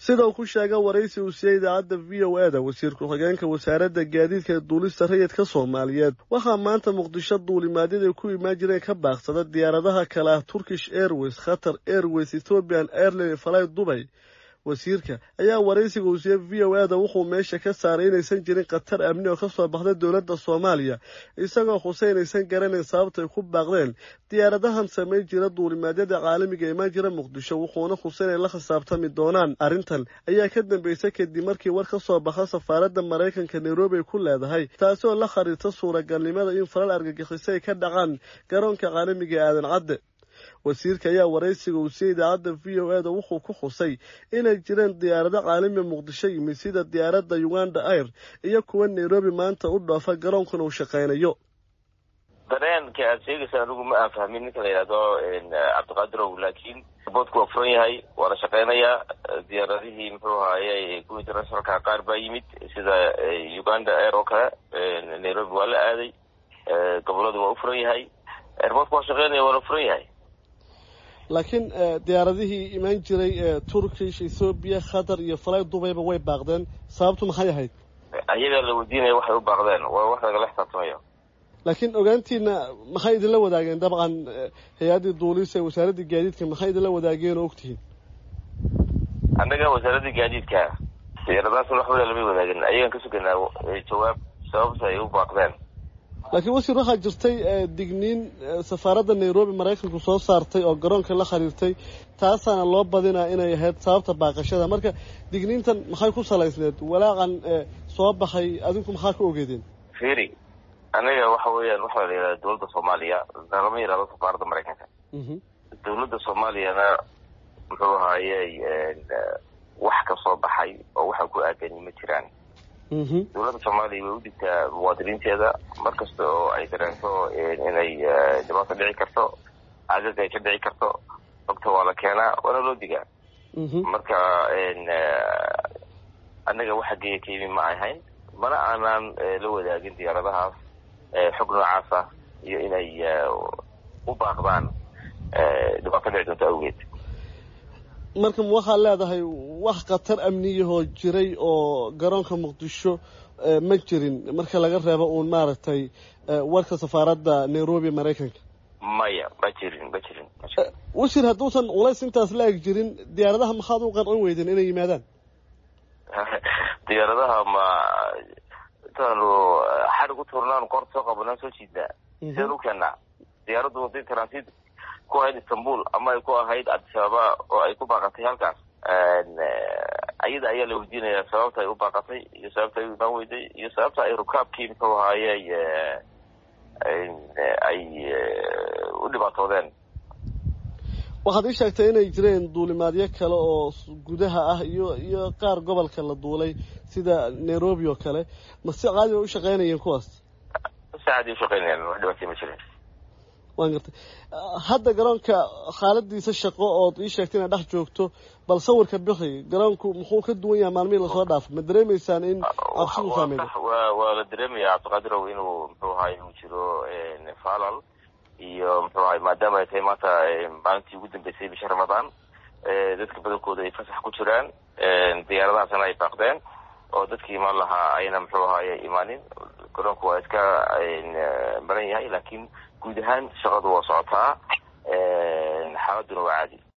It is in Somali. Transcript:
sida uu ku sheega waraysi uu siiyey idaacadda v o e da wasiir ku-xigeenka wasaaradda gaadiidka ee duulista rayidka soomaaliyeed waxaa maanta muqdisho duulimaadyada ku imaan jireen ka baaqsada diyaaradaha kale ah turkish airways khatar airways ethoopian airline falay dubay wasiirka ayaa waraysiga uu siiyey v o e da wuxuu meesha ka saaray inaysan jirin khatar amni oo ka soo baxday dowladda soomaaliya isagoo xuse inaysan garanayn sababta ay ku baaqdeen diyaaradahan samayn jira duulimaadyada caalamiga imaan jira muqdisho wuxuuna xuse inay la khisaabtami doonaan arrintan ayaa ka dambeysay kadib markii war ka soo baxa safaaradda maraykanka nairobi ay ku leedahay taasi oo la khariirta suuragalnimada in falal argagixiso ay ka dhacaan garoonka caalamiga ee aadan cadde wasiirka ayaa waraysiga uu siiyey idaacadda v o e da wuxuu ku xusay inay jireen diyaarado caalamiga muqdisho yimid sida diyaaradda uganda air iyo kuwa nairobi maanta u dhoofa garoonkuna uu shaqaynayo dareenka aad sheegaysa anigu ma aan fahmin ninka la yidhahdo cabdiqaadirow laakiin boodku waa furan yahay waa la shaqeynayaa diyaaradihii muxuu ahaaye kuwa internationalka qaar baa yimid sida uganda air oo kale nairobi waa la aaday goboladu waa u furan yahay airboodku waa shaqeynaya waa la furan yahay laakiin diyaaradihii imaan jiray ee turkish ethoobiya khatar iyo falay dubayba way baaqdeen sababtu maxay ahayd ayagaa la weydiinaya waxay u baaqdeen waa wax lagala xisaabtamayo laakiin ogaantiina maxay idinla wadaageen dabcan hay-addii duulisa ee wasaaraddii gaadiidka maxay idinla wadaageen oo ogtihiin annaga wasaaraddii gaadiidka diyaaradahaas waxba lama wadaagin ayagaan ka suganaa jawaab sababta ay u baaqdeen laakiin wasiir waxaa jirtay digniin safaaradda nairobi maraykanku soo saartay oo garoonka la khariirtay taasaana loo badinaa inay ahayd sababta baaqashada marka digniintan maxay ku salaysneed walaaqan soo baxay adinku maxaa ka ogeedeen firi anaga waxa weeyaan waxaa la yidhahda dowladda soomaaliya lama yidhahdo safaaradda maraykanka dowladda soomaaliyana muxuu ahaayey wax ka soo baxay oo waxa ku aadani ma jiraan dowladda soomaaliya way u dhigtaa muwaadiniinteeda mar kasta oo ay dareento inay dhibaato dhici karto agaga ay ka dhici karto ogta waa la keenaa waana loo digaa marka annaga waxa geeya ka yimi ma ahayn mana aanaan la wadaagin diyaaradahaas xog noocaas ah iyo inay u baaqdaan dhibaato dhici doonto awgeed marka waxaad leedahay wax khatar amniyahoo jiray oo garoonka muqdisho ma jirin marka laga reebo uun maaragtay warka safaaradda nairobi maraykanka maya ma jirin ma jirin wasiir hadduusan culays intaas la eg jirin diyaaradaha maxaad u qancin weydeen inay yimaadaan diyaaradaha ma intaanu xarig u tuurnaan koorta soo qabanaan soo jiidnaa sidaan u keenaa diyaaraddu waday transit ku ahayd istanbul ama ay ku ahayd adisababa oo ay ku baaqatay halkaas ayada ayaa la weydiinayaa sababta ay u baaqatay iyo sababta ay u imaan weyday iyo sababta ay rukaabkii muxuu ahaayey ay u dhibaatoodeen waxaad ii sheegtay inay jireen duulimaadyo kale oo gudaha ah iyo iyo qaar gobolka la duulay sida nairobi oo kale ma si caadi bay u shaqeynayeen kuwaas si caadi ushaqeynayaan wax dhibaatay ma jirin waan gartay hadda garoonka xaaladiisa shaqo ood ii sheegtay inaad dhex joogto bal sawirka bixi garoonku muxuu ka duwan yahay maalmihii lasoo dhaafay ma dareemaysaan in cabsidu saameeyo wa waa la dareemaya cabdiqaadirow inuu muxuu ahay uu jiro falal iyo muxuu ahay maadaama ay tahay maanta maalintii ugu dambeysay bisha ramadaan dadka badankooda ay fasax ku jiraan diyaaradahaasna ay baaqdeen oo dadkii imaan lahaa ayna muxuu ahaye imaanin garoonku waa iska maran yahay laakiin guud ahaan shaqadu waa socotaa xaaladuna waa caadi